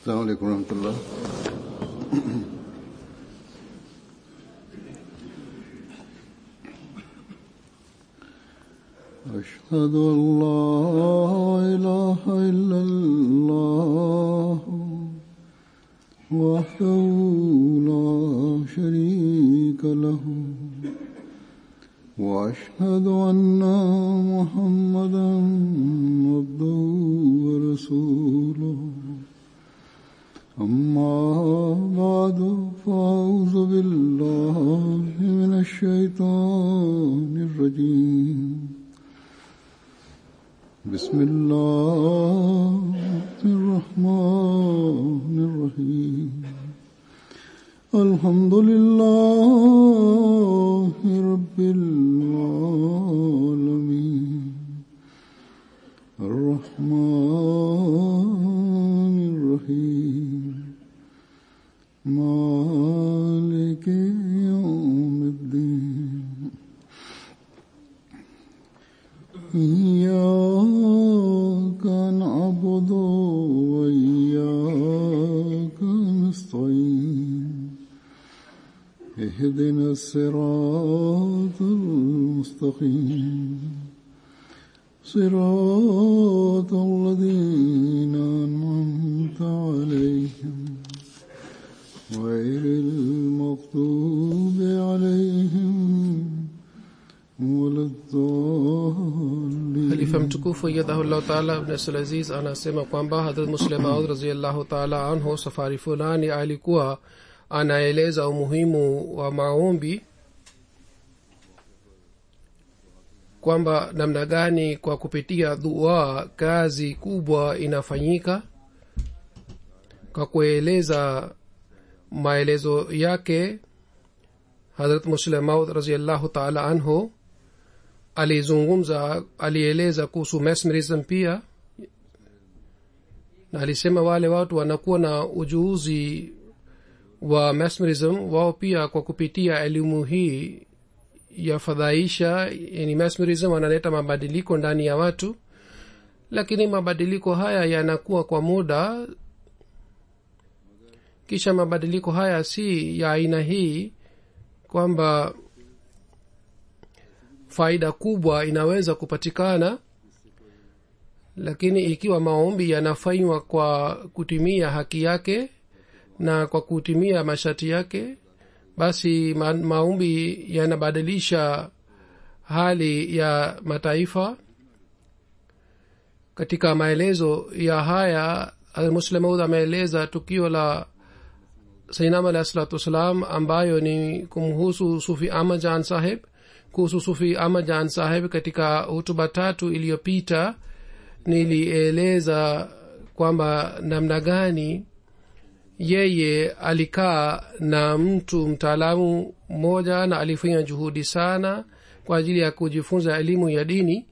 السلام عليكم ورحمة الله أشهد أن لا إله إلا الله وحده لا شريك له وأشهد أن محمدا عبده ورسوله أما بعد فأعوذ بالله من الشيطان الرجيم بسم الله الرحمن الرحيم الحمد لله رب العالمين الرحمن الرحيم مالك يوم الدين إياك نعبد وإياك نستعين اهدنا الصراط المستقيم صراط الذين أنعمت عليهم غير المغضوب عليهم ولا الضالين khalifa mtukufu yadhahullahu taala ibn abdulaziz anasema kwamba hadrat muslim maud raziallahu taala anhu safari fulani alikuwa anaeleza umuhimu wa maombi kwamba namna gani kwa kupitia dua kazi kubwa inafanyika kwa kueleza maelezo yake hadrat muslim maud raziallahu taala anhu alizungumza alieleza kuhusu mesmerism pia na alisema wale watu wanakuwa na ujuuzi wa mesmerism wao pia kwa kupitia elimu hii yafadhaisha yani mesmerism wanaleta mabadiliko ndani ya watu lakini mabadiliko haya yanakuwa kwa muda kisha mabadiliko haya si ya aina hii kwamba faida kubwa inaweza kupatikana lakini ikiwa maombi yanafanywa kwa kutimia haki yake na kwa kutimia masharti yake basi ma, maombi yanabadilisha hali ya mataifa katika maelezo ya haya muslimaud ameeleza tukio la sainam alahi salatu wassalam ambayo ni kumhusu sufi amajan saheb kuhusu sufi amajan saheb katika hutuba tatu iliyopita nilieleza kwamba namna gani yeye alikaa na mtu mtaalamu mmoja na alifanya juhudi sana kwa ajili ya kujifunza elimu ya dini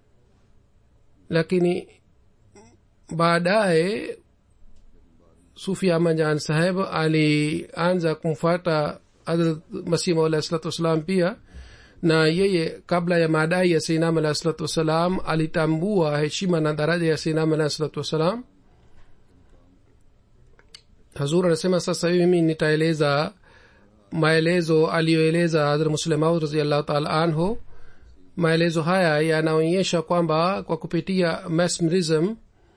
lakini baadaye sufi amajan saheb alianza kumfuata masih maulahi salatu wassalam pia na yeye kabla ya madai ya seinam alahi salatu wassalam alitambua heshima na daraja ya seinam alahi salatu wassalam hazur anasema sasa hivi mimi nitaeleza maelezo aliyoeleza hadhra muslemaud raziallahu taala anhu maelezo haya yanaonyesha kwamba kwa kupitia mesmerism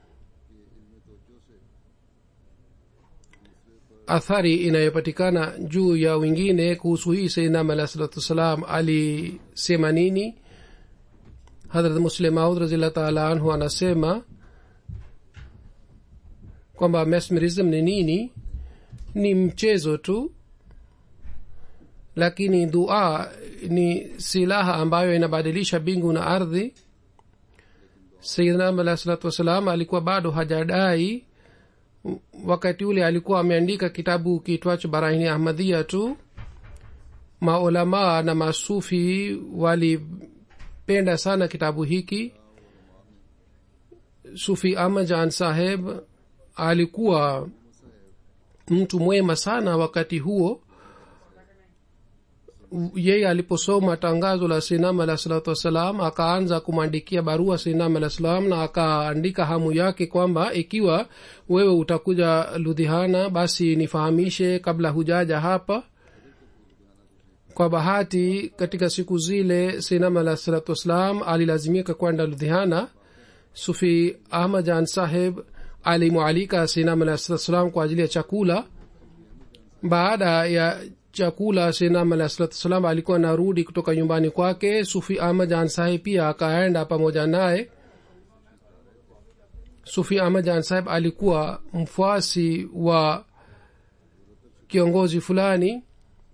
athari inayopatikana juu ya wengine kuhusu hii saidnam alah salatu wassalam alisema nini hadrat muslim maud raziallah taala anhu anasema kwamba mesmerism ni nini ni mchezo tu lakini dua ni silaha ambayo inabadilisha bingu na ardhi sayidnam alah salatu wassalam alikuwa bado hajadai wakati ule alikuwa ameandika kitabu kiitwacho barahini ahmadhia tu maulamaa na masufi walipenda sana kitabu hiki sufi amajan saheb alikuwa mtu mwema sana wakati huo yeye aliposoma tangazo la sinam alah salatu wassalam akaanza kumwandikia barua sinam alah salam na akaandika hamu yake kwamba ikiwa wewe utakuja ludhihana basi nifahamishe kabla hujaja hapa kwa bahati katika siku zile sinam alah salatu wassalam alilazimika kwenda ludhihana sufi ahmad jan saheb alimwalika sinam alah salatu wassalam kwa ajili ya chakula baada ya chakula sinam alah salatu wassalam alikuwa narudi kutoka nyumbani kwake sufi ahmad jan saheb pia akaenda pamoja naye sufi ahmad jan saheb alikuwa mfuasi wa kiongozi fulani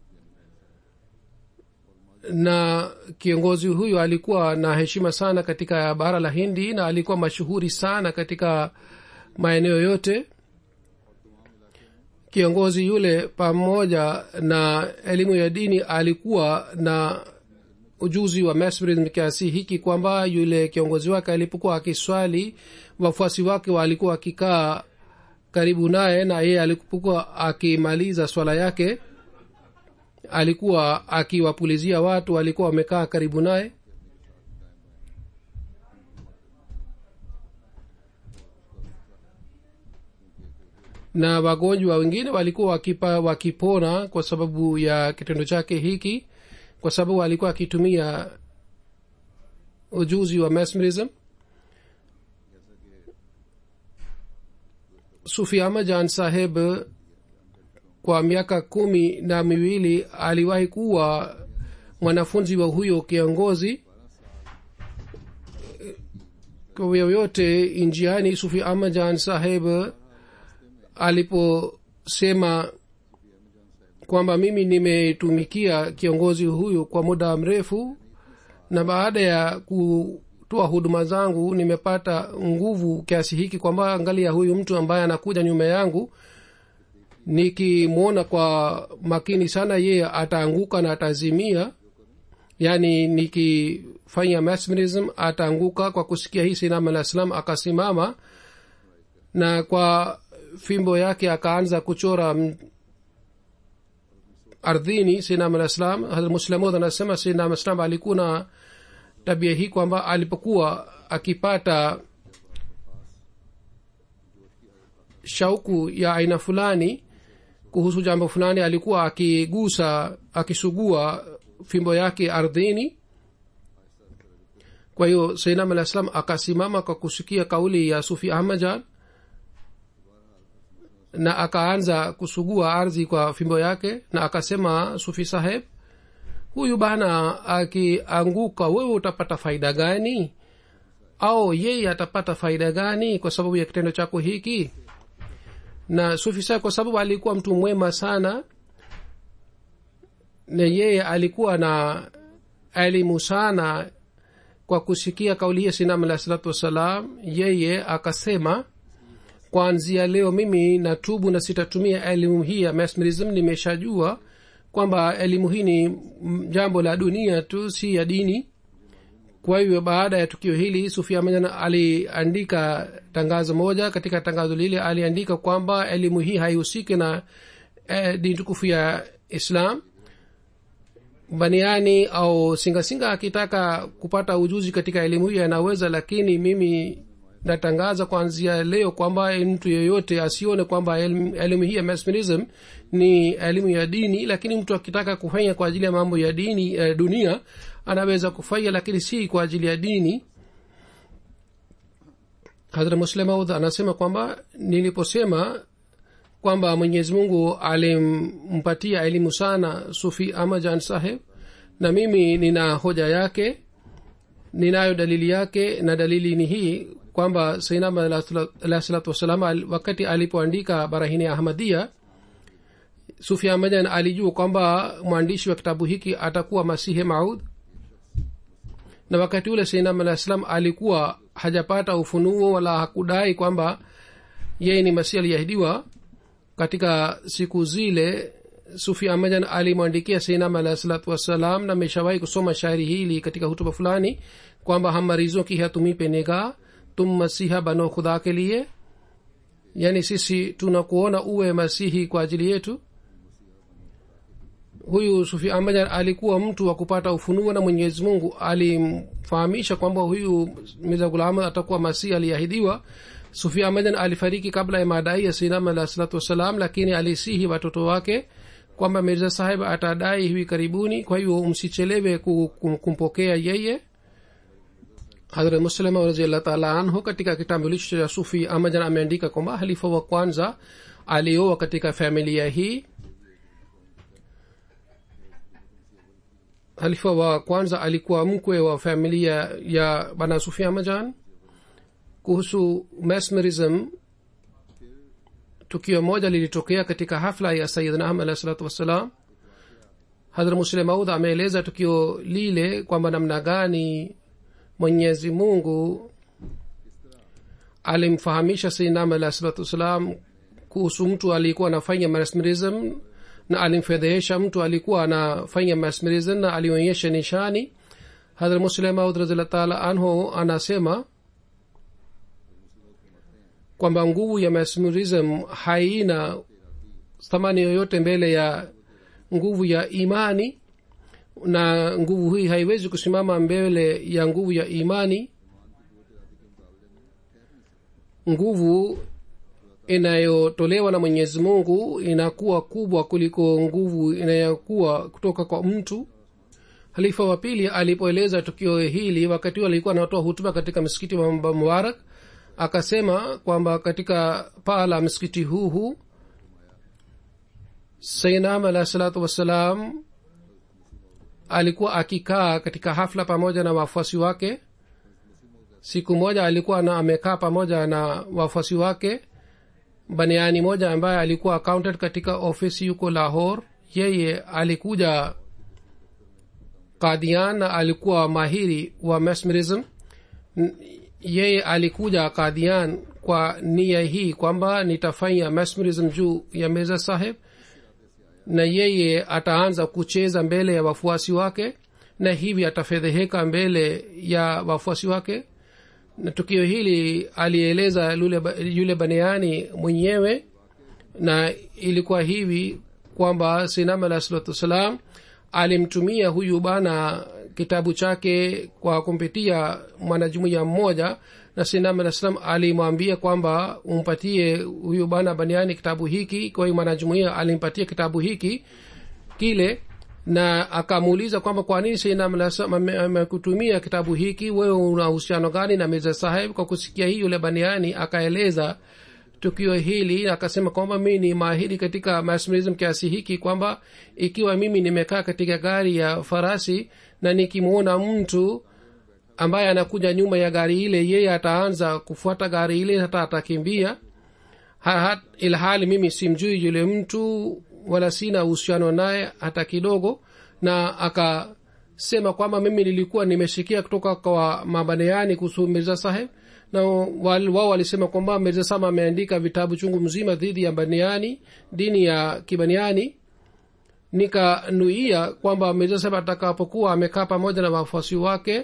na kiongozi huyu alikuwa na heshima sana katika bara la hindi na alikuwa mashuhuri sana katika maeneo yote kiongozi yule pamoja na elimu ya dini alikuwa na ujuzi wa mesmerism kiasi hiki kwamba yule kiongozi wake alipokuwa akiswali wafuasi wake walikuwa akikaa karibu naye na yeye alipokuwa akimaliza swala yake alikuwa akiwapulizia watu walikuwa wamekaa karibu naye na wagonjwa wengine walikuwa wakipa, wakipona kwa sababu ya kitendo chake hiki kwa sababu alikuwa akitumia ujuzi wa mesmerism sufi ahmad jan saheb kwa miaka kumi na miwili aliwahi kuwa mwanafunzi wa huyo kiongozi kwa yoyote njiani sufi ahmad jan saheb aliposema kwamba mimi nimetumikia kiongozi huyu kwa muda mrefu na baada ya kutoa huduma zangu nimepata nguvu kiasi hiki kwamba angalia huyu mtu ambaye anakuja nyuma yangu nikimwona kwa makini sana yeye ataanguka na atazimia yaani nikifanya mesmerism ataanguka kwa kusikia hii sinam alah salam akasimama na kwa fimbo yake akaanza kuchora m- ardhini sinam alah salam muslamud anasema sinam salam alikuwa na tabia hii kwamba alipokuwa akipata shauku ya aina fulani kuhusu jambo fulani alikuwa akigusa akisugua fimbo yake ardhini kwa hiyo sainam alah salam akasimama kwa kusikia kauli ya sufi ahmajan na akaanza kusugua ardhi kwa fimbo yake na akasema sufi saheb huyu bana akianguka wewe utapata faida gani au yeye atapata faida gani kwa sababu ya kitendo chako hiki na sufi saheb kwa sababu alikuwa mtu mwema sana na yeye alikuwa na elimu sana kwa kusikia kauli hiya sinam alah salatu wassalam yeye akasema kwanzia leo mimi natubu na sitatumia elimu hii ya mesmerism nimeshajua kwamba elimu hii ni jambo la dunia tu si ya dini kwa hivyo baada ya tukio hili sufia majana aliandika tangazo moja katika tangazo lile aliandika kwamba elimu hii haihusiki na eh, dini tukufu ya islam baniani au singasinga akitaka kupata ujuzi katika elimu hii anaweza lakini mimi natangaza kuanzia leo kwamba mtu yeyote asione kwamba elimu hii ya mesmerism ni elimu ya dini lakini mtu akitaka kufanya kwa ajili ya mambo ya dini eh, dunia anaweza kufanya lakini si kwa ajili ya dini hadra muslemaud anasema kwamba niliposema kwamba mwenyezi mungu alimpatia elimu sana sufi amajan saheb na mimi nina hoja yake ninayo dalili yake na dalili ni hii kwamba sainam alah salatu wassalam wakati alipoandika barahini ya ahmadia sufi ahmadan alijua kwamba mwandishi wa kitabu hiki atakuwa masihi maud na wakati ule sainam alah salam alikuwa hajapata ufunuo wala hakudai kwamba yeye ni masihi aliyeahidiwa katika siku zile sufi ahmadan alimwandikia sainam alah salatu wassalam na ameshawahi kusoma shairi hili katika hutuba fulani kwamba हम मरीजों की है तुम्ही पे निगाह तुम मसीहा बनो खुदा के लिए yani sisi tunakuona uwe masihi kwa ajili yetu huyu sufi ahmad alikuwa mtu wa kupata ufunuo na mwenyezi mungu alimfahamisha kwamba huyu mirza gulam atakuwa masihi aliahidiwa sufi ahmad alifariki kabla ya madai ya sinam alah salatu wassalam lakini alisihi watoto wake kwamba mirza sahib atadai hivi karibuni kwa hiyo msichelewe ku- kum- kumpokea yeye hadrat muslima raziallah taala anhu katika kitambulisho cha sufi amajan ameandika kwamba halifa wa kwanza alioa katika familia hii halifa wa kwanza alikuwa mkwe wa familia ya bana sufi amajan kuhusu mesmerism tukio moja lilitokea katika hafla ya sayidna ahmad alahi salatu wassalam hadra muslim maud ameeleza tukio lile kwamba namna gani mwenyezi mungu alimfahamisha sayidna ahmad alahi salatu wassalam kuhusu mtu aliyekuwa anafanya mesmerism na alimfedhehesha mtu alikuwa anafanya mesmerism na alionyesha nishani hadra muslim maud raziallah taala anhu anasema kwamba nguvu ya mesmerism haina thamani yoyote mbele ya nguvu ya imani na nguvu hii haiwezi kusimama mbele ya nguvu ya imani nguvu inayotolewa na mwenyezi mungu inakuwa kubwa kuliko nguvu inayokuwa kutoka kwa mtu halifa wa pili alipoeleza tukio hili wakati huo alikuwa anatoa hutuba katika msikiti wa mubarak akasema kwamba katika paa la msikiti huu huu sainam alahi salatu wassalam alikuwa akikaa katika hafla pamoja na wafuasi wake siku moja alikuwa na amekaa pamoja na wafuasi wake baniani moja ambaye alikuwa accountant katika ofisi yuko lahor yeye alikuja kadian na alikuwa mahiri wa mesmerism N- yeye alikuja kadian kwa nia hii kwamba nitafanya mesmerism juu ya meza saheb na yeye ataanza kucheza mbele ya wafuasi wake na hivi atafedheheka mbele ya wafuasi wake na tukio hili alieleza yule, yule baneani mwenyewe na ilikuwa hivi kwamba sinam alah salatu wassalam alimtumia huyu bana kitabu chake kwa kumpitia mwanajumuiya mmoja na sinam alah salam alimwambia kwamba umpatie huyu bana baniani kitabu hiki kwa hiyo mwanajumuiya alimpatia kitabu hiki kile na akamuuliza kwamba kwa nini sinam alah salam ame- amekutumia kitabu hiki wewe una uhusiano gani na mirza saheb kwa kusikia hii yule baniani akaeleza tukio hili akasema kwamba mi ni mahiri katika mesmerism kiasi hiki kwamba ikiwa mimi nimekaa katika gari ya farasi na nikimwona mtu ambaye anakuja nyuma ya gari ile yeye ataanza kufuata gari ile hata atakimbia ha, ha, ilhali mimi simjui yule mtu wala sina uhusiano naye hata kidogo na akasema kwamba mimi nilikuwa nimesikia kutoka kwa mabaneani kuhusu mirza saheb na wal- wao walisema kwamba mirza saheb ameandika vitabu chungu mzima dhidi ya baniani dini ya kibaniani nikanuia kwamba mirza saheb atakapokuwa amekaa pamoja na wafuasi wake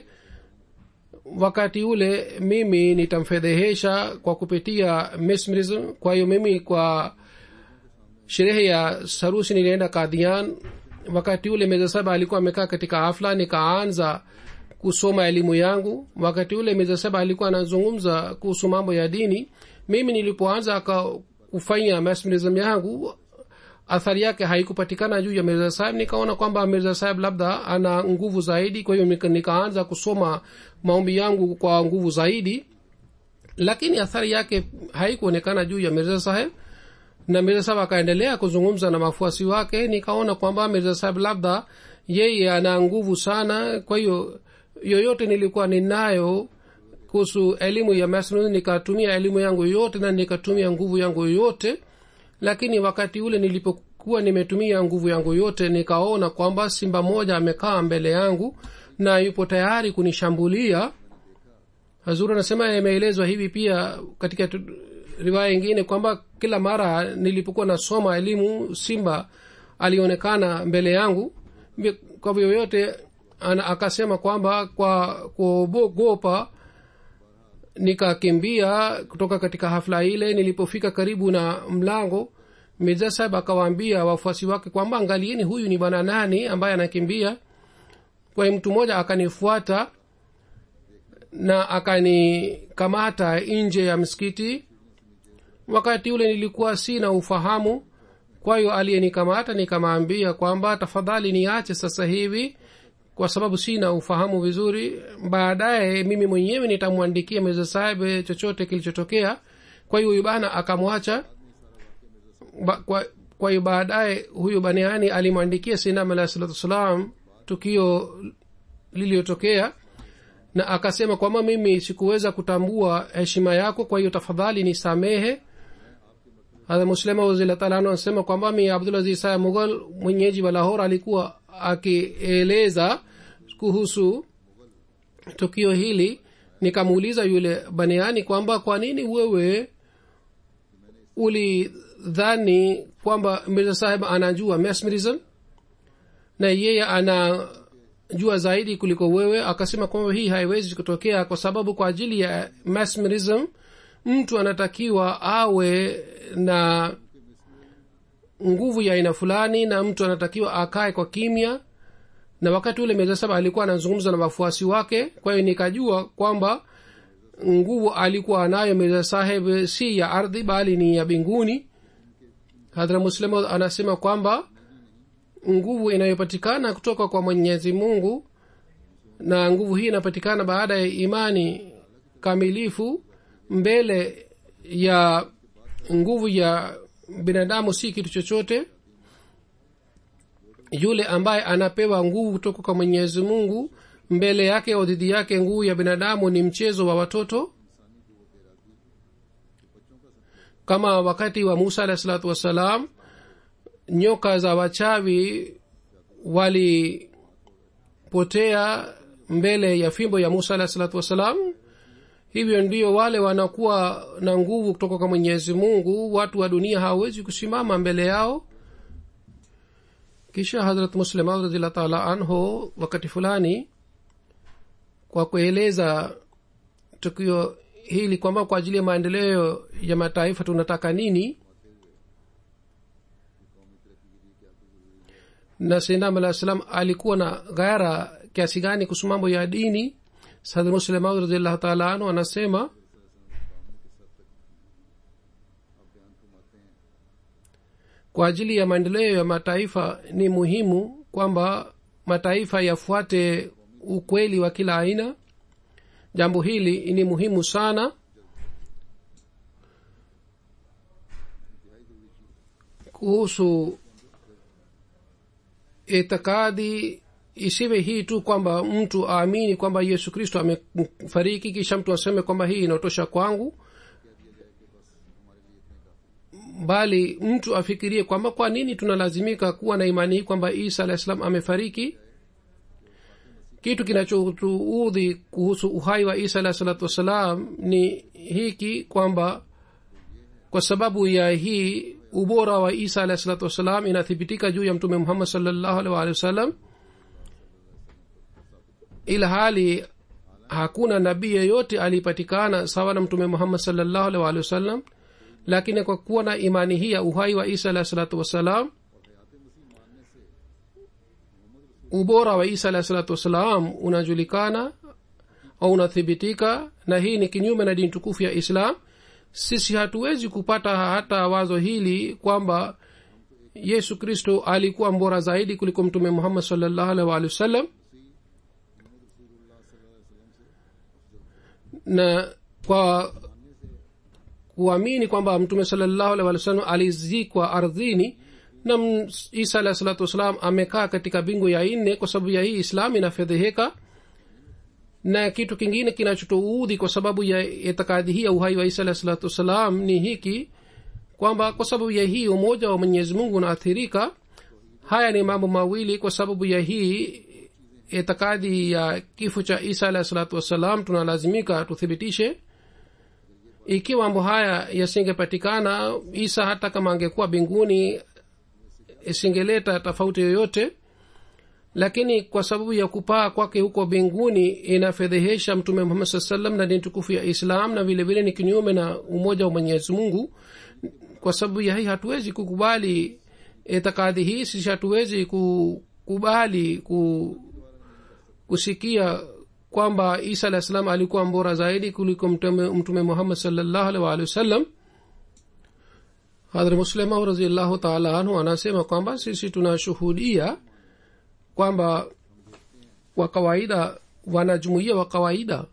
wakati ule mimi nitamfedhehesha kwa kupitia mesmerism kwa hiyo mimi kwa sherehe ya sarusi nilienda kadhian wakati ule meza saba alikuwa amekaa katika hafla nikaanza kusoma elimu yangu wakati ule meza saba alikuwa anazungumza kuhusu mambo ya dini mimi nilipoanza aka kufanya mesmerism yangu athari yake haikupatikana juu ya mirza sahib nikaona kwamba mirza sahib labda ana nguvu zaidi kwa hiyo nika- nikaanza kusoma maombi yangu kwa nguvu zaidi lakini athari yake haikuonekana juu ya mirza saheb na mirza saheb akaendelea kuzungumza na mafuasi wake nikaona kwamba mirza saheb labda yeye ana nguvu sana kwa hiyo yoyote nilikuwa ninayo kuhusu elimu ya masnun nikatumia elimu yangu yote na nikatumia nguvu yangu yote lakini wakati ule nilipokuwa nimetumia nguvu yangu yote nikaona kwamba simba moja amekaa mbele yangu na yupo tayari kunishambulia hazur anasema imeelezwa hivi pia katika tu- riwaya ingine kwamba kila mara nilipokuwa nasoma elimu simba alionekana mbele yangu Mbi- kwa vyoyote ana- akasema kwamba kwa kuogopa nikakimbia kutoka katika hafla ile nilipofika karibu na mlango mirza saheb akawaambia wafuasi wake kwamba angalieni huyu ni bwana nani ambaye anakimbia kwa hiyo mtu mmoja akanifuata na akanikamata nje ya msikiti wakati ule nilikuwa sina ufahamu kwa hiyo aliyenikamata nikamwambia kwamba tafadhali niache sasa hivi kwa sababu sina ufahamu vizuri baadaye mimi mwenyewe nitamwandikia mirza saheb chochote kilichotokea kwa hiyo huyu bana akamwacha ba, kwa, kwa hiyo baadaye huyu baniani alimwandikia sinam alahi salatu wassalam tukio liliyotokea na akasema kwamba mimi sikuweza kutambua heshima yako kwa hiyo tafadhali nisamehe hadha muslima wazilatalanu anasema kwamba mi abdulaziz saya mughal mwenyeji wa lahor alikuwa akieleza kuhusu tukio hili nikamuuliza yule baniani kwamba kwa nini wewe ulidhani kwamba mirza saheb anajua mesmerism na yeye anajua zaidi kuliko wewe akasema kwamba hii haiwezi kutokea kwa sababu kwa ajili ya mesmerism mtu anatakiwa awe na nguvu ya aina fulani na mtu anatakiwa akae kwa kimya na wakati ule mirza saheb alikuwa anazungumza na wafuasi wake kwa hiyo nikajua kwamba nguvu alikuwa anayo mirza saheb si ya ardhi bali ni ya binguni hadhra muslim anasema kwamba nguvu inayopatikana kutoka kwa mwenyezi mungu na nguvu hii inapatikana baada ya imani kamilifu mbele ya nguvu ya binadamu si kitu chochote yule ambaye anapewa nguvu kutoka kwa mwenyezi mungu mbele yake au dhidi yake nguvu ya binadamu ni mchezo wa watoto kama wakati wa musa alahi salatu wassalam nyoka za wachawi walipotea mbele ya fimbo ya musa alahi salatu wassalam hivyo ndio wale wanakuwa na nguvu kutoka kwa mwenyezi mungu watu wa dunia hawawezi kusimama mbele yao kisha hadrat muslimat radiallah taala anhu wakati fulani kwa kueleza tukio hili kwamba kwa ajili ya maendeleo ya mataifa tunataka nini na sindam alah salam alikuwa na ghara kiasi gani kuhusu mambo ya dini sadr muslemaud radiallahu taala anhu anasema kwa ajili ya maendeleo ya mataifa ni muhimu kwamba mataifa yafuate ukweli wa kila aina jambo hili ni muhimu sana kuhusu itikadi isiwe hii tu kwamba mtu aamini kwamba yesu kristo amefariki kisha mtu aseme kwamba hii inaotosha kwangu bali mtu afikirie kwamba kwa nini tunalazimika kuwa na imani hii kwamba isa alah salam amefariki kitu kinachotuudhi kuhusu uhai wa isa alah salatu wassalam ni hiki kwamba kwa sababu ya hii ubora wa isa alah salatu wassalam inathibitika juu ya mtume muhammad salllahu alih waalihi wasallam ila hali hakuna nabii yeyote alipatikana sawa na mtume muhammad salllahu alih waalihi wasallam lakini kwa kuwa na imani hii ya uhai wa isa alah salatu wassalam ubora wa isa alahi salatu wassalam unajulikana au unathibitika na hii ni kinyume na dini tukufu ya islam sisi hatuwezi kupata hata wazo hili kwamba yesu kristo alikuwa mbora zaidi kuliko mtume muhammad salllahu alih waalihi wasallam na kwa kuamini kwamba mtume salllahu alih walih wasallam alizikwa ardhini na isa alahi salatu wassalam amekaa katika bingu ya nne kwa sababu ya hii islam inafedheheka na kitu kingine kinachotuudhi kwa sababu ya itikadi hii ya uhai wa isa alahi salatu wassalam ni hiki kwamba kwa sababu ya hii umoja wa mwenyezi mungu unaathirika haya ni mambo mawili kwa sababu ya hii itikadi ya kifo cha isa alahi salatu wassalam tunalazimika tuthibitishe ikiwa mambo haya yasingepatikana isa hata kama angekuwa binguni isingeleta tofauti yoyote lakini kwa sababu ya kupaa kwake huko mbinguni inafedhehesha mtume muhammad saa salam na dini tukufu ya islam na vile vile ni kinyume na umoja wa mwenyezi mungu kwa sababu ya hii hatuwezi kukubali itikadi hii sisi hatuwezi kukubali ku, kusikia kwamba isa alah salam alikuwa mbora zaidi kuliko mtume, mtume muhammad salllahu alih waalihi wasallam hadhrat muslima raziallahu taala anhu anasema kwamba sisi tunashuhudia kwamba wa kawaida wanajumuia wa kawaida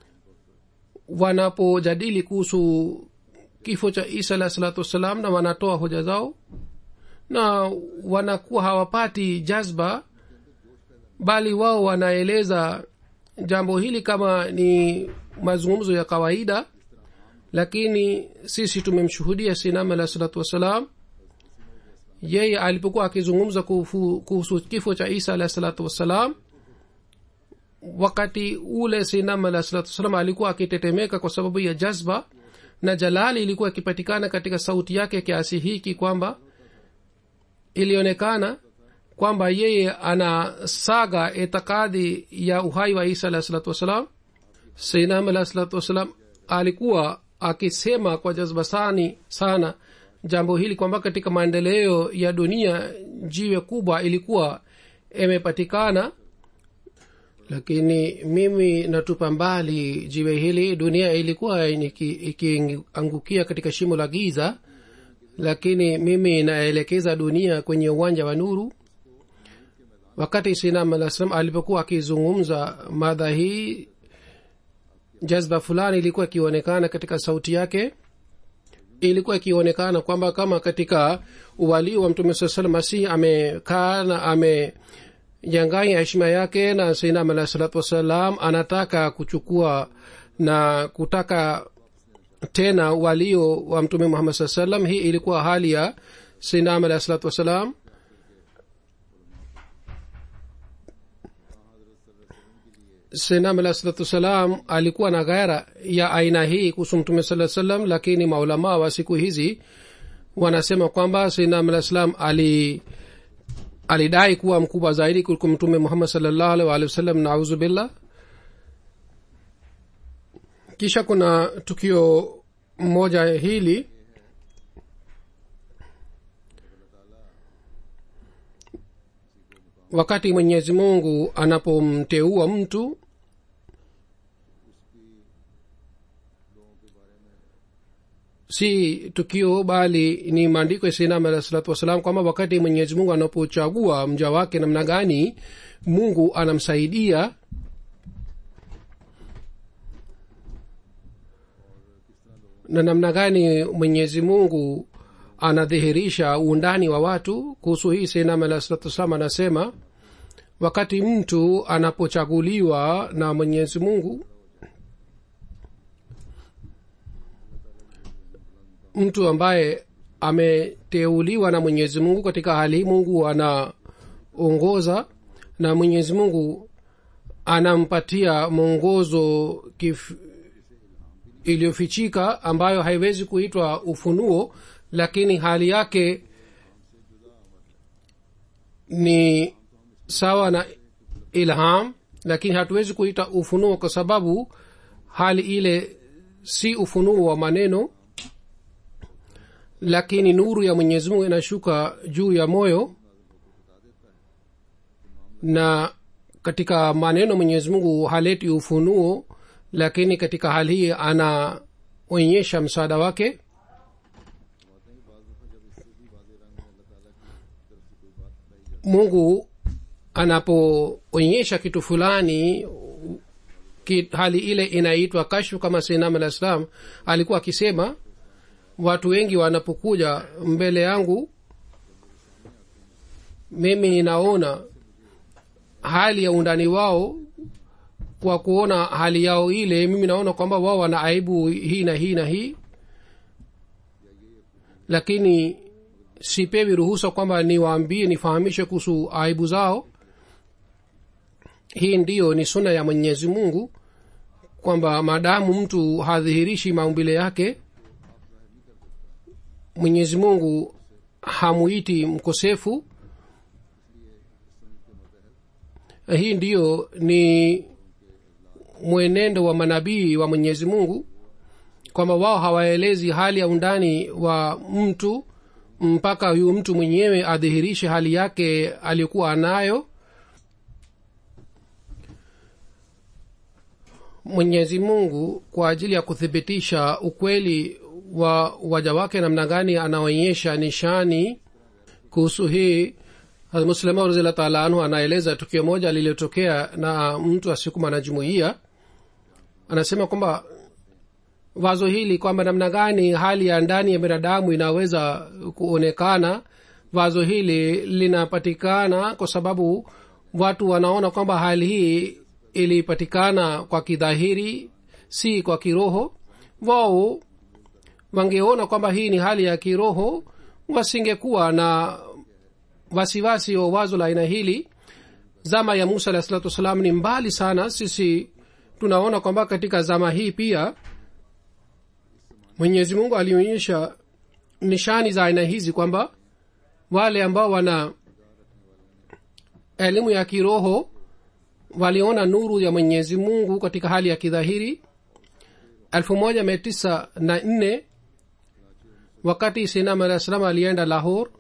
wanapojadili kuhusu kifo cha isa alah salatu wassalam na wanatoa hoja zao na wanakuwa hawapati jazba bali wao wanaeleza jambo hili kama ni mazungumzo ya kawaida lakini sisi tumemshuhudia sinam alah salatu wassalam yeye alipokuwa akizungumza kuhusu kifo cha isa alah salatu wassalam wakati ule sinam alah salatu wassalam alikuwa akitetemeka kwa sababu ya jazba na jalali ilikuwa ikipatikana katika sauti yake kiasi hiki kwamba ilionekana kwamba yeye anasaga itikadi ya uhai wa isa alah salatu wassalam sinam alah salatu wassalam alikuwa akisema kwa jazba sani sana jambo hili kwamba katika maendeleo ya dunia jiwe kubwa ilikuwa imepatikana lakini mimi natupa mbali jiwe hili dunia ilikuwa ikiangukia katika shimo la giza lakini mimi naelekeza dunia kwenye uwanja wa nuru wakati sinam alah salam alipokuwa akizungumza madha hii jazba fulani ilikuwa ikionekana katika sauti yake ilikuwa ikionekana kwamba kama katika uwalii wa mtume saa salam masihi amekaa na amejanganya heshima yake na sainam alah salatu wassalam anataka kuchukua na kutaka tena walio wa mtume muhammad saa salam hii ilikuwa hali ya sainam alah salatu wassalam senam alah salatu wassalam alikuwa na ghaira ya aina hii kuhusu mtume saa salam lakini maulamaa wa siku hizi wanasema kwamba senam alah salam ali alidai kuwa mkubwa zaidi kuliko mtume muhammad salllahu alih waalihi wasallam nauzu billah kisha kuna tukio moja hili wakati mwenyezi mungu anapomteua mtu si tukio bali ni maandiko ya sinam alah salatu wassalam kwamba wakati mwenyezi mungu anapochagua mja wake namna gani mungu anamsaidia na namna gani mwenyezi mungu anadhihirisha uundani wa watu kuhusu hii sinam alah salatu wassalam anasema wakati mtu anapochaguliwa na mwenyezi mungu mtu ambaye ameteuliwa na mwenyezi mungu katika hali mungu anaongoza na mwenyezi mungu anampatia mwongozo kif, iliyofichika ambayo haiwezi kuitwa ufunuo lakini hali yake ni sawa na ilham lakini hatuwezi kuita ufunuo kwa sababu hali ile si ufunuo wa maneno lakini nuru ya mwenyezi mungu inashuka juu ya moyo na katika maneno mwenyezi mungu haleti ufunuo lakini katika hali hii anaonyesha msaada wake mungu anapoonyesha kitu fulani ki, hali ile inaitwa kashfu kama sinam alah salam alikuwa akisema watu wengi wanapokuja mbele yangu mimi ninaona hali ya undani wao kwa kuona hali yao ile mimi naona kwamba wao wana aibu hii na hii na hii lakini sipewi ruhusa kwamba niwaambie nifahamishe kuhusu aibu zao hii ndiyo ni suna ya mwenyezi mungu kwamba maadamu mtu hadhihirishi maumbile yake mwenyezi mungu hamuiti mkosefu hii ndiyo ni mwenendo wa manabii wa mwenyezi mungu kwamba wao hawaelezi hali ya undani wa mtu mpaka huyu mtu mwenyewe adhihirishe hali yake aliyokuwa anayo mwenyezi mungu kwa ajili ya kuthibitisha ukweli wa waja wake namna gani anaonyesha nishani kuhusu hii muslima raziallah taala anhu anaeleza tukio moja lililotokea na mtu asiyekuwa mwanajumuia anasema kwamba wazo hili kwamba namna gani hali ya ndani ya binadamu inaweza kuonekana wazo hili linapatikana kwa sababu watu wanaona kwamba hali hii ilipatikana kwa kidhahiri si kwa kiroho wao wangeona kwamba hii ni hali ya kiroho wasingekuwa na wasiwasi wa wazo la aina hili zama ya musa alahi salatu wassalam ni mbali sana sisi tunaona kwamba katika zama hii pia mwenyezi mungu alionyesha nishani za aina hizi kwamba wale ambao wana elimu ya kiroho waliona nuru ya mwenyezi mungu katika hali ya kidhahiri elfu moja mia tisa na nne wakati sinam alah salam alienda lahor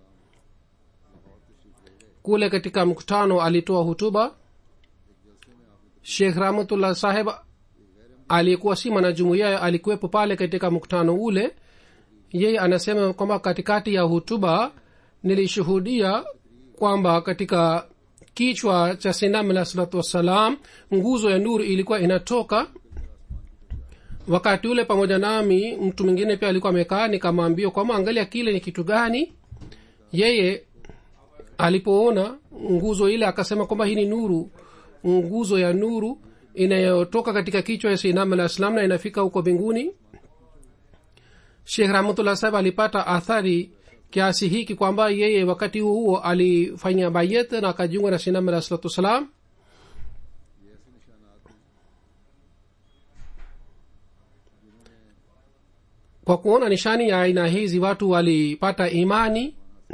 kule katika mkutano alitoa hutuba shekh rahmatullah saheb aliyekuwa si mwanajumuia alikuwepo pale katika mkutano ule yeye anasema kwamba katikati ya hutuba nilishuhudia kwamba katika kichwa cha sinam alah salatu wassalam nguzo ya nuru ilikuwa inatoka wakati ule pamoja nami mtu mwingine pia alikuwa amekaa nikamwambia kwamba angalia kile ni kitu gani yeye alipoona nguzo ile akasema kwamba hii ni nuru nguzo ya nuru inayotoka katika kichwa ya sinam alah salam na inafika huko mbinguni shekh rahmatullah sahib alipata athari kiasi hiki kwamba yeye wakati huo huo alifanya bayet na akajiunga na sinam alah salatu wassalam kwa kuona nishani ya aina hizi watu walipata imani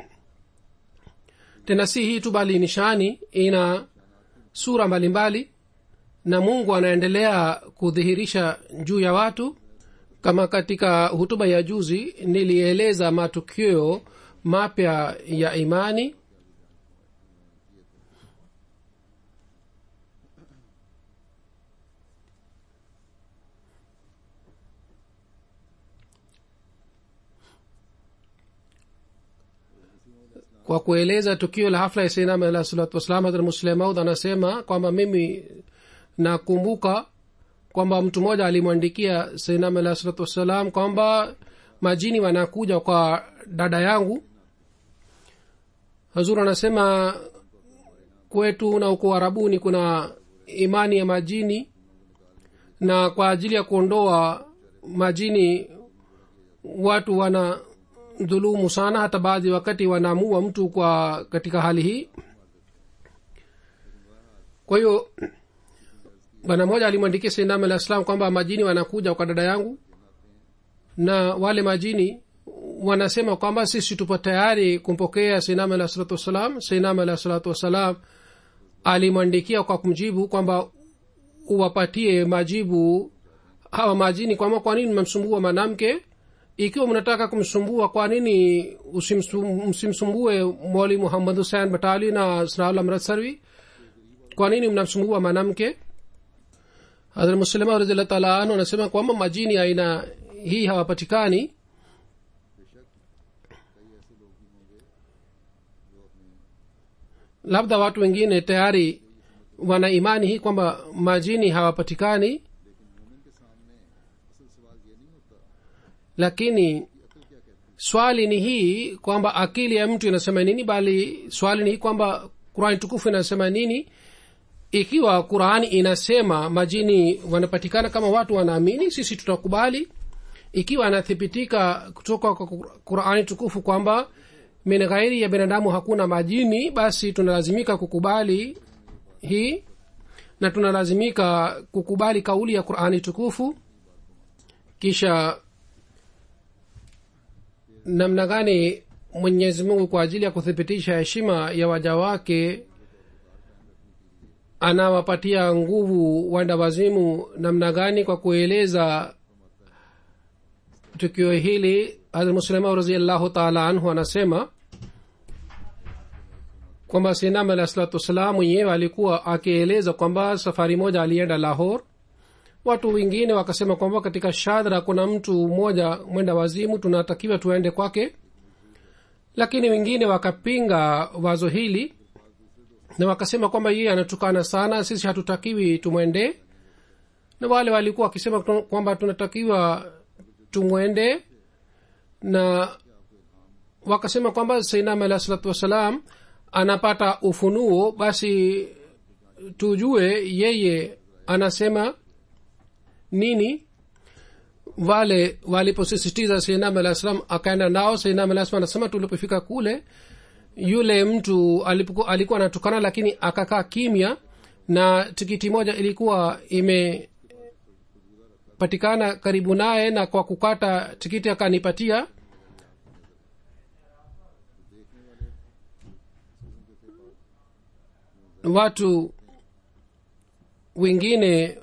tena si hii tu bali nishani ina sura mbalimbali mbali, na mungu anaendelea kudhihirisha juu ya watu kama katika hutuba ya juzi nilieleza matukio mapya ya imani kwa kueleza tukio la hafla ya sainam alah salatu wassalam hadrat muslemaud anasema kwamba mimi nakumbuka kwamba mtu mmoja alimwandikia sainam alah salatu wassalam kwamba majini wanakuja kwa dada yangu hazur anasema kwetu na uko arabuni kuna imani ya majini na kwa ajili ya kuondoa majini watu wana dhulumu sana hata baadhi wakati wanaamua mtu kwa katika hali hii kwa hiyo bwana mmoja alimwandikia sainam alah salam kwamba majini wanakuja kwa dada yangu na wale majini wanasema kwamba sisi tupo tayari kumpokea sainam alah salatu wassalam sainam alah salatu wassalam alimwandikia kwa kumjibu kwamba uwapatie majibu hawa majini kwamba kwa nini mmemsumbua mwanamke ikiwa mnataka kumsumbua kwa nini msimsumbue mwali muhammad husein batali na snaul amrat sarvi kwa nini mnamsumbua mwanamke hadrat muslima raziallah taala anu anasema kwamba majini aina hii hawapatikani labda watu wengine tayari wana imani hii kwamba majini hawapatikani lakini swali ni hii kwamba akili ya mtu inasema nini bali swali ni hii kwamba qurani tukufu inasema nini ikiwa qurani inasema majini wanapatikana kama watu wanaamini sisi tutakubali ikiwa anathibitika kutoka kwa qurani tukufu kwamba min ghairi ya binadamu hakuna majini basi tunalazimika kukubali hii na tunalazimika kukubali kauli ya qurani tukufu kisha namna gani mwenyezi mungu kwa ajili ya kuthibitisha heshima ya waja wake anawapatia nguvu wanda wazimu namna gani kwa kueleza tukio hili hazmuslima raziallahu taala anhu anasema kwamba sinam alah salatu wassalam mwenyewe alikuwa akieleza kwamba safari moja alienda lahor watu wengine wakasema kwamba katika shadra kuna mtu mmoja mwenda wazimu tunatakiwa tuende kwake lakini wengine wakapinga wazo hili na wakasema kwamba yeye anatukana sana sisi hatutakiwi tumwendee na wale walikuwa wakisema kwamba tunatakiwa tumwende na wakasema kwamba sainam alah salatu wassalam anapata ufunuo basi tujue yeye anasema nini wale waliposisitiza sainam alah salam akaenda nao sainam alah salam anasema tulipofika kule yule mtu alipuku, alikuwa anatukana lakini akakaa kimya na tikiti moja ilikuwa imepatikana karibu naye na kwa kukata tikiti akanipatia watu wengine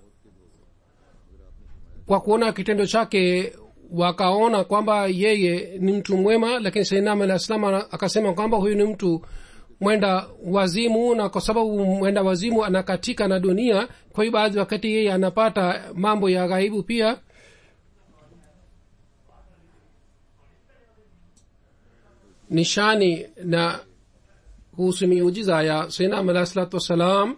kwa kuona kitendo chake wakaona kwamba yeye ni mtu mwema lakini sainam alah salam akasema kwamba huyu ni mtu mwenda wazimu na kwa sababu mwenda wazimu anakatika na dunia kwa hiyo baadhi wakati yeye anapata mambo ya ghaibu pia nishani na kuhusu miujiza ya sainam alah salatu wassalam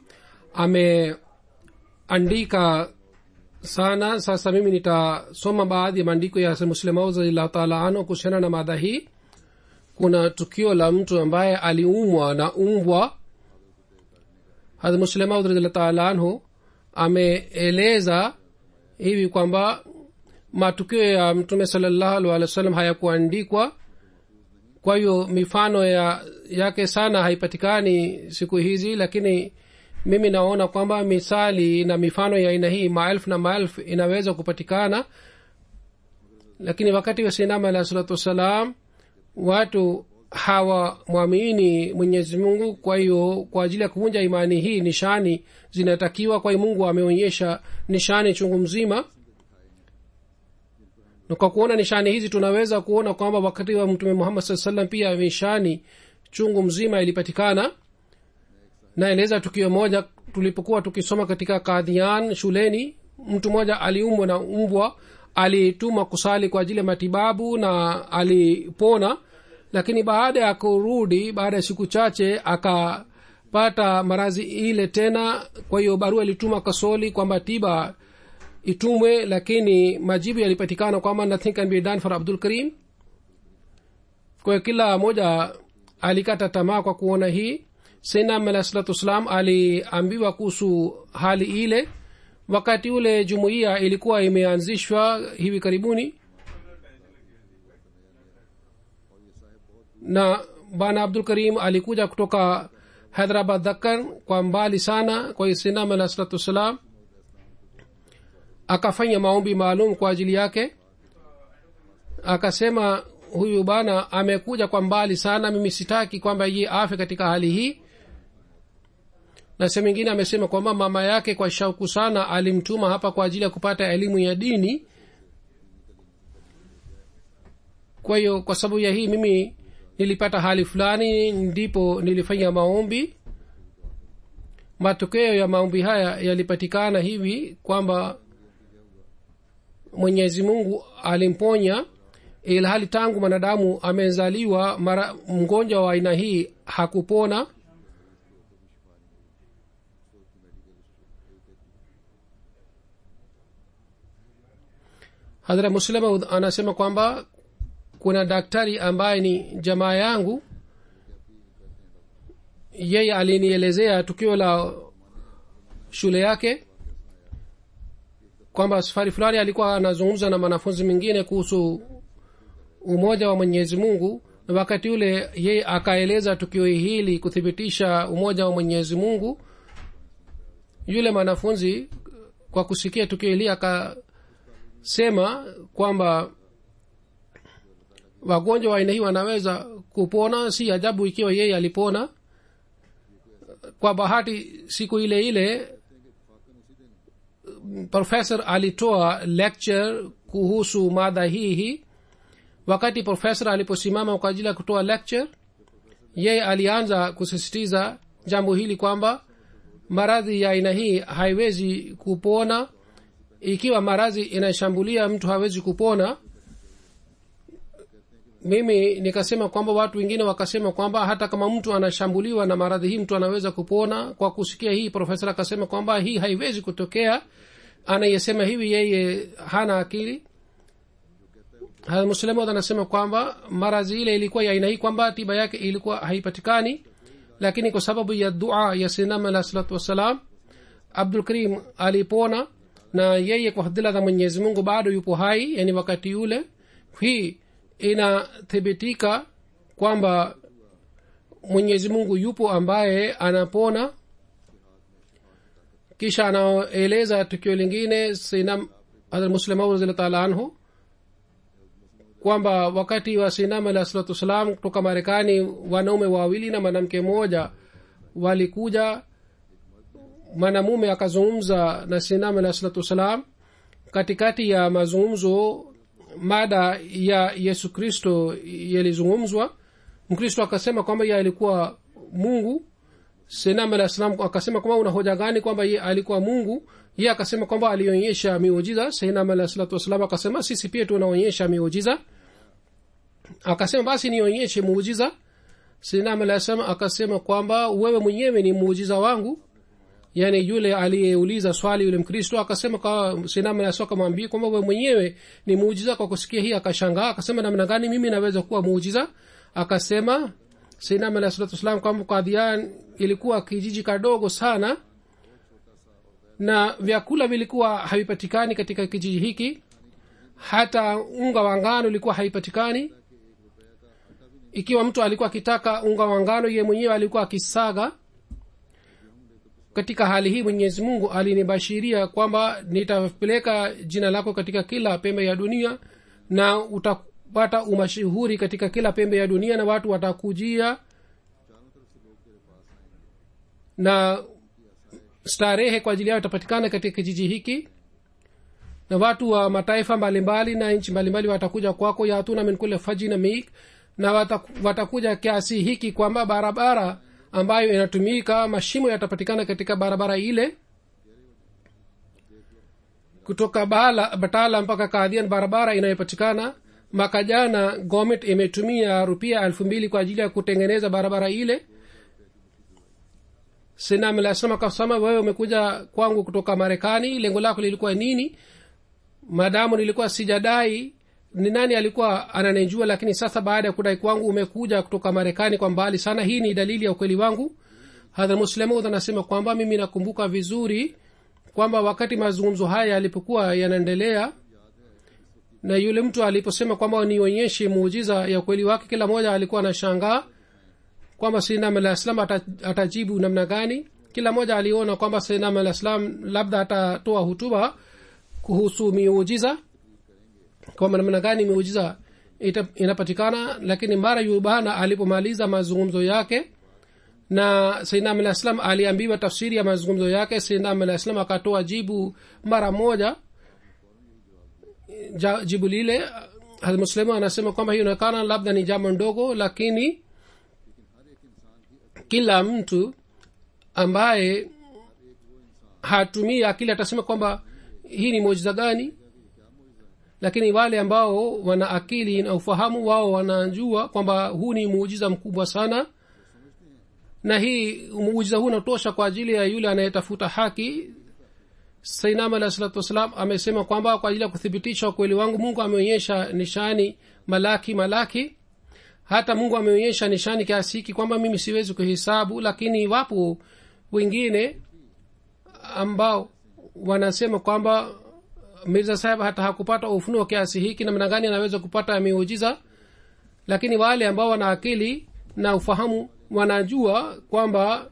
ameandika sana sasa mimi nitasoma baadhi ya maandiko ya muslimauzallahu taala anhu kuhusiana na mada hii kuna tukio la mtu ambaye aliumwa na umbwa hadmuslemaud radiallahu taala anhu ameeleza hivi kwamba matukio ya mtume salallahu alih wa sallam hayakuandikwa kwa hiyo mifano ya yake sana haipatikani siku hizi lakini mimi naona kwamba misali na mifano ya aina hii maelfu na maelfu inaweza kupatikana lakini wakati wa sinama alah salatu wassalam watu hawamwamini mwenyezi mungu kwa hiyo kwa ajili ya kuvunja imani hii nishani zinatakiwa kwa hiyo mungu ameonyesha nishani chungu mzima na kwa kuona nishani hizi tunaweza kuona kwamba wakati wa mtume muhammad saa salam pia nishani chungu mzima ilipatikana naeleza tukio moja tulipokuwa tukisoma katika kadhian shuleni mtu mmoja aliumwa na mbwa alituma kusali kwa ajili ya matibabu na alipona lakini baada ya kurudi baada ya siku chache akapata marazi ile tena kwa hiyo barua ilituma kasoli kwamba tiba itumwe lakini majibu yalipatikana kwamba nothing can be done for abdul karim kwa hiyo kila moja alikata tamaa kwa kuona hii sainam alah salatu wassalam aliambiwa kuhusu hali ile wakati ule jumuiya ilikuwa imeanzishwa hivi karibuni na bana abdul karim alikuja kutoka hyderabad dakkan kwa mbali sana kwa hiyo sainam alah salatu wassalam akafanya maombi maalum kwa ajili yake akasema huyu bana amekuja kwa mbali sana mimi sitaki kwamba ye afe katika hali hii na sehemu ingine amesema kwamba mama yake kwa shauku sana alimtuma hapa kwa ajili ya kupata elimu ya dini kwa hiyo kwa sababu ya hii mimi nilipata hali fulani ndipo nilifanya maombi matokeo ya maombi haya yalipatikana hivi kwamba mwenyezi mungu alimponya ilhali tangu mwanadamu amezaliwa mara mgonjwa wa aina hii hakupona hadhra muslima anasema kwamba kuna daktari ambaye ni jamaa yangu yeye alinielezea tukio la shule yake kwamba safari fulani alikuwa anazungumza na mwanafunzi mwingine kuhusu umoja wa mwenyezi mungu na wakati ule yeye akaeleza tukio hili kuthibitisha umoja wa mwenyezi mungu yule mwanafunzi kwa kusikia tukio hili akasema kwamba wagonjwa wa aina hii wanaweza kupona si ajabu ikiwa yeye alipona kwa bahati siku ile ile professor alitoa lecture kuhusu mada hii hii wakati profesa aliposimama kwa ajili ya kutoa lecture yeye alianza kusisitiza jambo hili kwamba maradhi ya aina hii haiwezi kupona ikiwa maradhi inashambulia mtu hawezi kupona mimi nikasema kwamba watu wengine wakasema kwamba hata kama mtu anashambuliwa na maradhi hii mtu anaweza kupona kwa kusikia hii profesa akasema kwamba hii haiwezi kutokea anayesema hivi yeye hana akili muslemod anasema kwamba maradhi ile ilikuwa ya aina hii kwamba tiba yake ilikuwa haipatikani lakini kwa sababu ya dua ya sinam alah salatu wassalam abdul karim alipona na yeye kwa fadhila za mwenyezi mungu bado yupo hai yani wakati yule hii inathibitika kwamba mwenyezi mungu yupo ambaye anapona kisha anaeleza tukio lingine sinam muslimaud raziallahu taala anhu kwamba wakati wa sinam alah salatu wassalam kutoka marekani wanaume wawili na mwanamke mmoja walikuja mwanamume akazungumza na sinam alah salatu wassalam katikati ya mazungumzo mada ya yesu kristo yalizungumzwa mkristo akasema kwamba ye alikuwa mungu sinam alah salam akasema kwamba una hoja gani kwamba ye alikuwa mungu ye akasema kwamba alionyesha miujiza sinam alah salatu wassalam akasema sisi pia tunaonyesha miujiza akasema basi nionyeshe muujiza sinam alah salam akasema kwamba wewe mwenyewe ni muujiza wangu yani yule aliyeuliza swali yule mkristo akasema kwa sinam alah salam akamwambia kwamba wewe mwenyewe ni muujiza kwa kusikia hii akashangaa akasema namna gani mimi naweza kuwa muujiza akasema sinam alah salatu wassalam kwamba kadhian ilikuwa kijiji kadogo sana na vyakula vilikuwa havipatikani katika kijiji hiki hata unga wa ngano ilikuwa haipatikani ikiwa mtu alikuwa akitaka unga wa ngano ye mwenyewe alikuwa akisaga katika hali hii mwenyezi mungu alinibashiria kwamba nitapeleka jina lako katika kila pembe ya dunia na utapata umashuhuri katika kila pembe ya dunia na watu watakujia na starehe kwa ajili yao itapatikana katika kijiji hiki na watu wa mataifa mbalimbali na nchi mbalimbali watakuja kwako yatuna min kule fajina mik na wataku, watakuja kiasi hiki kwamba barabara ambayo inatumika mashimo yatapatikana katika barabara ile kutoka bala, batala mpaka kadhian barabara inayopatikana mwaka jana gomet imetumia rupia elfu mbili kwa ajili ya kutengeneza barabara ile sinamlasema kasema wewe umekuja kwangu kutoka marekani lengo lako lilikuwa nini madamu nilikuwa sijadai ni nani alikuwa ananijua lakini sasa baada ya kudai kwangu umekuja kutoka marekani kwa mbali sana hii ni dalili ya ukweli wangu hadha muslemud anasema kwamba mimi nakumbuka vizuri kwamba wakati mazungumzo haya yalipokuwa yanaendelea na yule mtu aliposema kwamba nionyeshe muujiza ya ukweli wake kila mmoja alikuwa anashangaa kwamba sinam alah salam atajibu namna gani kila mmoja aliona kwamba sinam alah salam labda atatoa hutuba kuhusu miujiza kwamba namna gani miujiza inapatikana lakini mara yubana alipomaliza mazungumzo yake na sainam alah salam aliambiwa tafsiri ya mazungumzo yake sainam alah salam akatoa jibu mara moja ja, jibu lile muslimu anasema kwamba hiyo inaonekana labda ni jambo ndogo lakini kila mtu ambaye hatumii akili atasema kwamba hii ni muujiza gani lakini wale ambao wana akili na ufahamu wao wanajua kwamba huu ni muujiza mkubwa sana na hii muujiza huu unatosha kwa ajili ya yule anayetafuta haki sainam alah salatu wassalam amesema kwamba kwa ajili ya kuthibitisha ukweli wangu mungu ameonyesha nishani malaki malaki hata mungu ameonyesha nishani kiasi hiki kwamba mimi siwezi kuhesabu lakini wapo wengine ambao wanasema kwamba mirza saheb hata hakupata ufunuo kiasi hiki namna gani anaweza kupata miujiza lakini wale ambao wana akili na ufahamu wanajua kwamba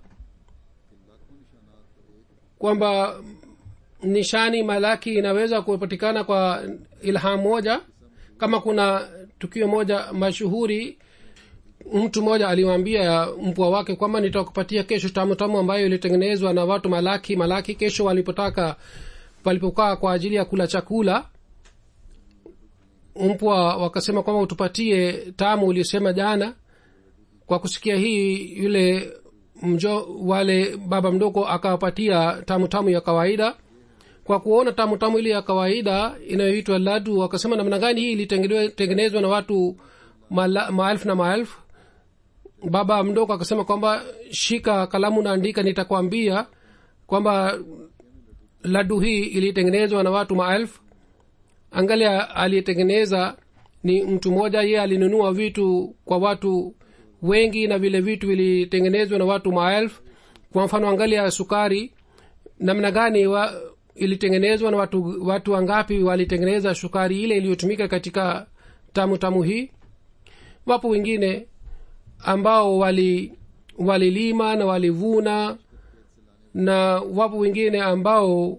kwamba nishani malaki inaweza kupatikana kwa ilham moja kama kuna tukio moja mashuhuri mtu mmoja aliwaambia mpwa wake kwamba nitakupatia kesho tamu tamu ambayo ilitengenezwa na watu malaki malaki kesho walipotaka walipokaa kwa ajili ya kula chakula mpwa wakasema kwamba utupatie tamu uliosema jana kwa kusikia hii yule mjo wale baba mdogo akawapatia tamu tamu ya kawaida kwa kuona tamu tamu ile ya kawaida inayoitwa ladu wakasema namna gani hii ilitengenezwa na watu mala- maelfu na maelfu baba mdogo akasema kwamba shika kalamu naandika nitakwambia kwamba ladu hii ilitengenezwa na watu maelfu angalia aliyetengeneza ni mtu mmoja yeye alinunua vitu kwa watu wengi na vile vitu vilitengenezwa na watu maelfu kwa mfano angalia sukari namna gani wa, ilitengenezwa na watu watu wangapi walitengeneza sukari ile iliyotumika katika tamu tamu hii wapo wengine ambao wali walilima na walivuna na wapo wengine ambao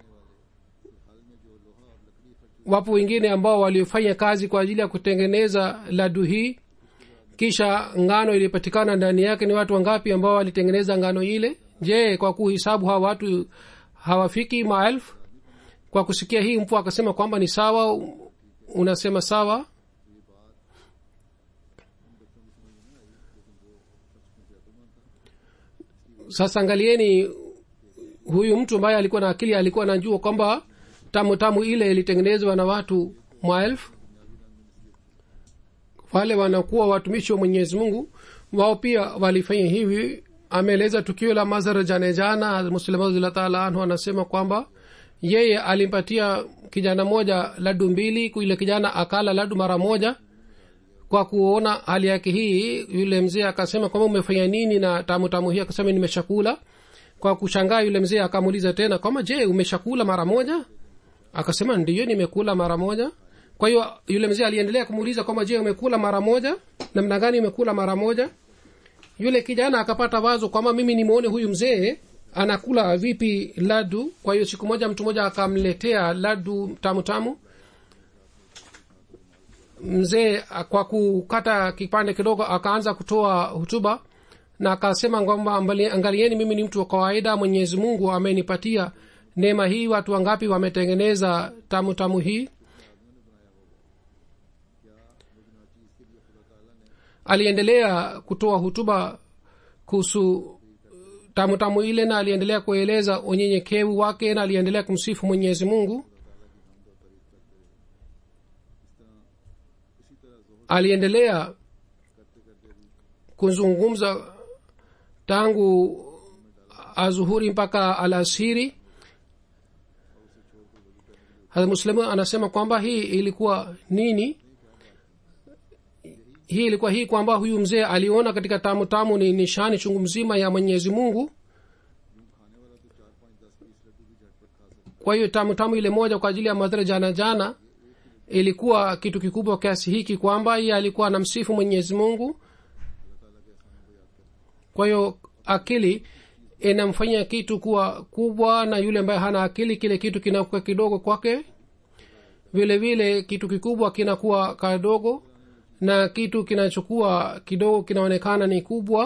wapo wengine ambao walifanya kazi kwa ajili ya kutengeneza ladu hii kisha ngano iliyopatikana ndani yake ni watu wangapi ambao walitengeneza ngano ile je kwa kuhisabu hawa watu hawafiki maelfu kwa kusikia hii mpu akasema kwamba ni sawa unasema sawa sasa angalieni huyu mtu ambaye alikuwa na akili alikuwa anajua kwamba tamu tamu ile ilitengenezwa na watu maelfu wale wanakuwa watumishi wa mwenyezi mungu wao pia walifanya hivi ameeleza tukio la mazara jane jana muslimadullah taala anhu anasema kwamba yeye alimpatia kijana moja ladu mbili yule kijana akala ladu mara moja kwa kuona hali yake hii yule mzee akasema kwamba umefanya nini na tamu tamu hii akasema nimeshakula kwa kushangaa yule mzee akamuuliza tena kwamba je umeshakula mara moja akasema ndiyo nimekula mara moja kwa hiyo yule mzee aliendelea kumuuliza kwamba je umekula mara moja namna gani umekula mara moja yule kijana akapata wazo kwamba mimi nimwone huyu mzee anakula vipi ladu kwa hiyo siku moja mtu mmoja akamletea ladu tamu tamu mzee kwa kukata kipande kidogo akaanza kutoa hutuba na akasema kwamba angalieni mimi ni mtu wa kawaida mwenyezi mungu amenipatia neema hii watu wangapi wametengeneza tamu tamu hii aliendelea kutoa hutuba kuhusu tamu tamu ile na aliendelea kueleza unyenyekevu wake na aliendelea kumsifu mwenyezi mungu aliendelea kuzungumza tangu azuhuri mpaka alasiri muslimu anasema kwamba hii ilikuwa nini hii ilikuwa hii kwamba huyu mzee aliona katika tamu tamu ni nishani chungu mzima ya mwenyezi mungu kwa hiyo tamu tamu ile moja kwa ajili ya madhara jana jana ilikuwa kitu kikubwa kiasi hiki kwamba iye alikuwa anamsifu mwenyezi mungu kwa hiyo akili inamfanya kitu kuwa kubwa na yule ambaye hana akili kile kitu kinakuwa kidogo kwake vile vile kitu kikubwa kinakuwa kadogo na kitu kinachokuwa kidogo kinaonekana ni kubwa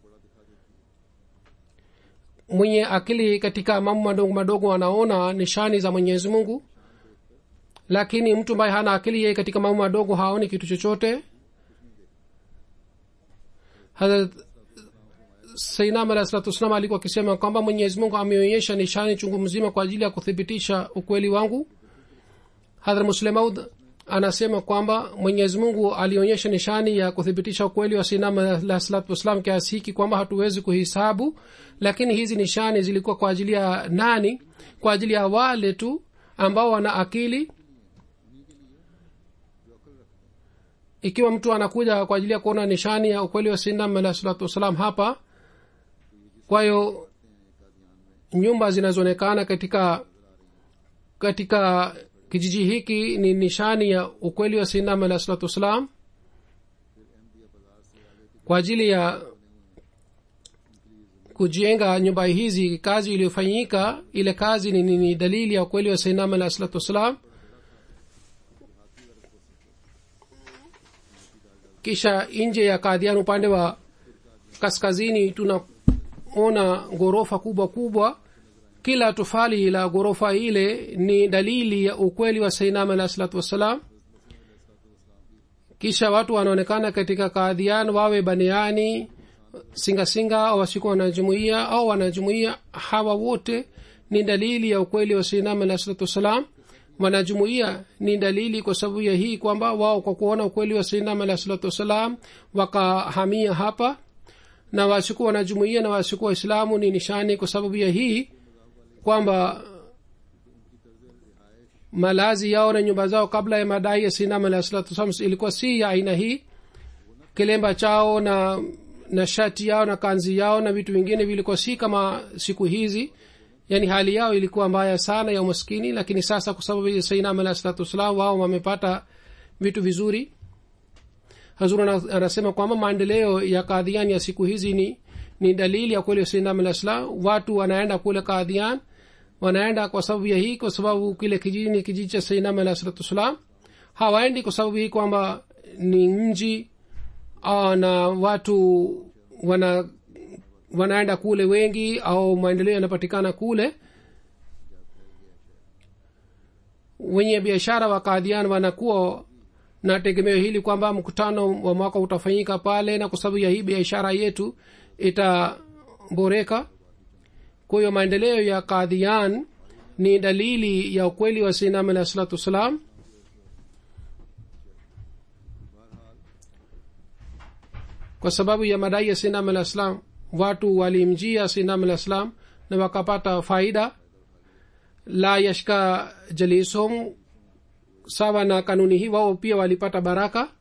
mwenye akili katika mambo madogo madogo anaona nishani za mwenyezi mungu lakini mtu ambaye hana akili yeye katika mambo madogo haoni kitu chochote sainam alah salatu wassalam alikuwa akisema kwamba mwenyezi mungu ameonyesha nishani chungu mzima kwa ajili ya kuthibitisha ukweli wangu hadhra muslemaud anasema kwamba mwenyezi mungu alionyesha nishani ya kuthibitisha ukweli wa sainam alah salatu wassalam kiasi hiki kwamba hatuwezi kuhisabu lakini hizi nishani zilikuwa kwa ajili ya nani kwa ajili ya wale tu ambao wana akili ikiwa mtu anakuja kwa ajili ya kuona nishani ya ukweli wa sinam alah salatu wassalam hapa kwa hiyo nyumba zinazoonekana katika katika kijiji hiki ni nishani ya ukweli wa sinam alah salatu wassalam kwa ajili ya kujenga nyumba hizi kazi iliyofanyika ile kazi ni, ni, ni dalili ya ukweli wa sinam alah salatu wassalam kisha nje ya kadhian upande wa kaskazini tunaona ghorofa kubwa kubwa kila tofali la ghorofa ile ni dalili ya ukweli wa sainam alah salatu wassalam kisha watu wanaonekana katika kadhian wawe baniani singasinga au wasikuwa wanajumuia au wanajumuia hawa wote ni dalili ya ukweli wa sinam alah salatu wassalam wanajumuia ni dalili kwa sababu ya hii kwamba wao kwa kuona ukweli wa sinam alah salatu wassalam wakahamia hapa na wasikuwa wanajumuia na wasikuwa waislamu ni nishani kwa sababu ya hii kwamba malazi yao na nyumba zao kabla ya madai ya sinam alah salatu wassalam ilikuwa si ya aina hii kilemba chao na na shati yao na kanzi yao na vitu vingine vilikuwa si kama siku hizi yani hali yao ilikuwa mbaya sana ya umaskini lakini sasa kwa sababu ya sainam alah salatu wassalam wao wamepata vitu vizuri hazur anasema kwamba maendeleo ya kadhian ya siku hizi ni ni dalili ya kweli sainam alah salam watu wanaenda kule kadhian wanaenda kwa sababu ya hii kwa sababu kile kijiji ni kijiji cha sainam alah salatu wassalam hawaendi kwa sababu hii kwamba ni mji uh, na watu wana wanaenda kule wengi au maendeleo yanapatikana kule wenye biashara wa kadhian wanakuwa na tegemeo hili kwamba mkutano wa mwaka utafanyika pale na kwa sababu ya hii biashara yetu itaboreka kwa hiyo maendeleo ya kadhian ni dalili ya ukweli wa sinam alah salatu wassalam kwa sababu ya madai ya sinam alah salam watu walimjia sinam alah salam na wakapata faida la yashka jalisom sawa na kanuni hii wao pia walipata baraka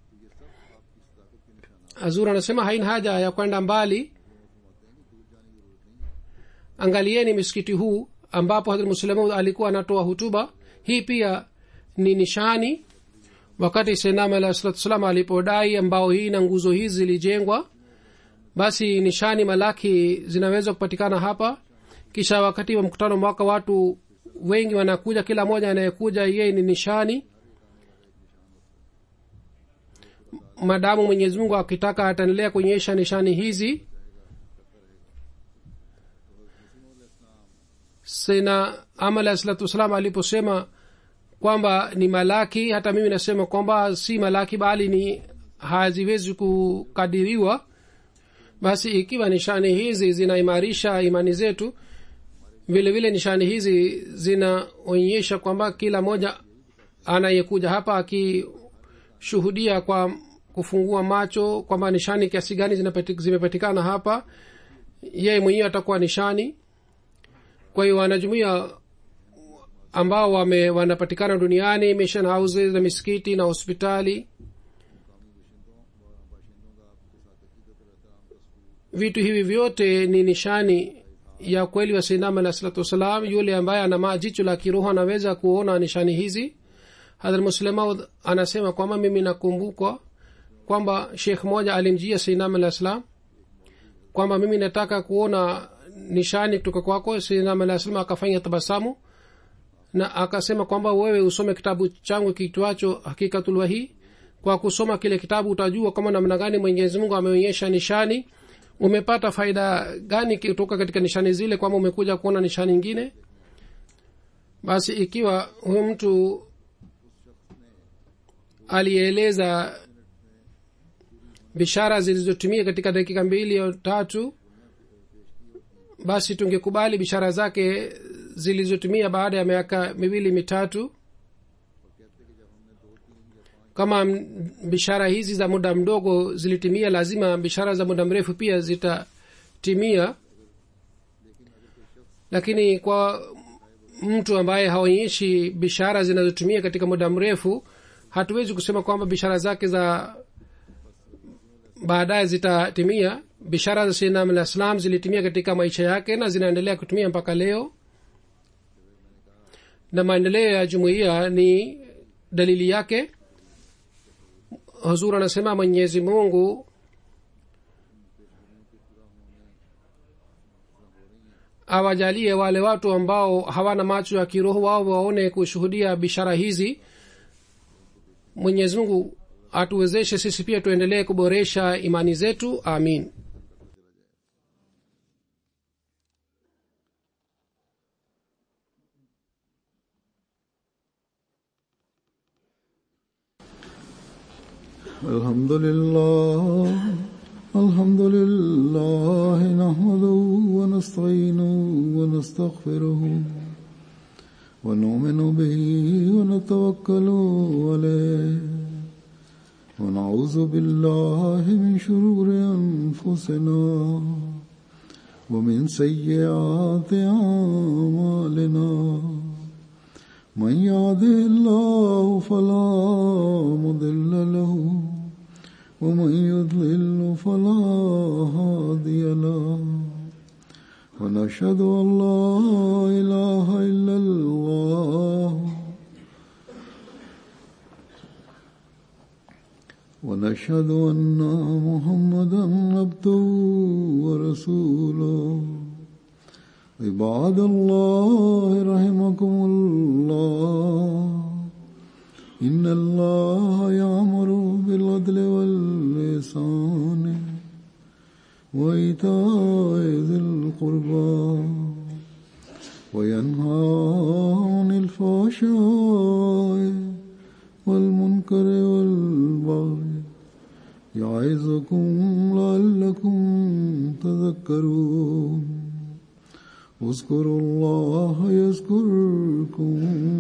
azur anasema haina haja ya kwenda mbali angalieni misikiti huu ambapo hadrat muslimu alikuwa anatoa hutuba hii pia ni nishani wakati senam alah salatu salam alipodai ambao hii na nguzo hizi zilijengwa basi nishani malaki zinaweza kupatikana hapa kisha wakati wa mkutano mwaka watu wengi wanakuja kila mmoja anayekuja yeye ni nishani madamu mwenyezi mungu akitaka ataendelea kuonyesha nishani hizi sena ama alah salatu wassalam aliposema kwamba ni malaki hata mimi nasema kwamba si malaki bali ni haziwezi kukadiriwa basi ikiwa nishani hizi zinaimarisha imani zetu vile vile nishani hizi zinaonyesha kwamba kila moja anayekuja hapa akishuhudia kwa kufungua macho kwamba nishani kiasi gani zimepatikana hapa yeye mwenyewe atakuwa nishani kwa hiyo wanajumuia ambao wame wanapatikana duniani mission houses na misikiti na hospitali vitu hivi vyote ni nishani ya kweli wa sainam alah salatu wassalam yule ambaye ana majicho la kiroho anaweza kuona nishani hizi hadhrat muslemaud anasema kwamba mimi nakumbukwa kwamba shekh moja alimjia sainam alah salam kwamba mimi nataka kuona nishani kutoka kwako sainam alah salam akafanya tabasamu na akasema kwamba wewe usome kitabu changu kitwacho hakikatulwa hii kwa kusoma kile kitabu utajua kama namna gani mwenyezi mungu ameonyesha nishani umepata faida gani kutoka katika nishani zile kwamba umekuja kuona nishani ingine basi ikiwa huyu mtu alieleza bishara zilizotumia katika dakika mbili au tatu basi tungekubali bishara zake zilizotumia baada ya miaka miwili mitatu kama bishara hizi za muda mdogo zilitimia lazima bishara za muda mrefu pia zitatimia lakini kwa mtu ambaye haonyeshi bishara zinazotumia katika muda mrefu hatuwezi kusema kwamba bishara zake za baadaye zitatimia bishara za sinam alah salam zilitimia katika maisha yake na zinaendelea kutumia mpaka leo na maendeleo ya jumuiya ni dalili yake huzur anasema mwenyezi mungu awajalie wale watu ambao hawana macho ya kiroho wao waone kushuhudia bishara hizi mwenyezi mungu atuwezeshe sisi pia tuendelee kuboresha imani zetu amin الحمد لله الحمد لله نحمده ونستعينه ونستغفره ونؤمن به ونتوكل عليه ونعوذ بالله من شرور أنفسنا ومن سيئات أعمالنا من يهده الله فلا مضل له ومن يضلل فلا هادي له ونشهد أن لا إله إلا الله ونشهد أن محمدا عبده ورسوله عباد الله رحمكم الله إن الله يأمر بالعدل واللسان وإيتاء ذي القربى وينهى عن الفحشاء والمنكر والبغي يعظكم لعلكم تذكرون اذكروا الله يذكركم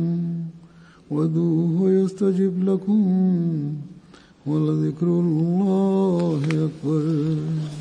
ودوه يستجب لكم ولذكر الله أكبر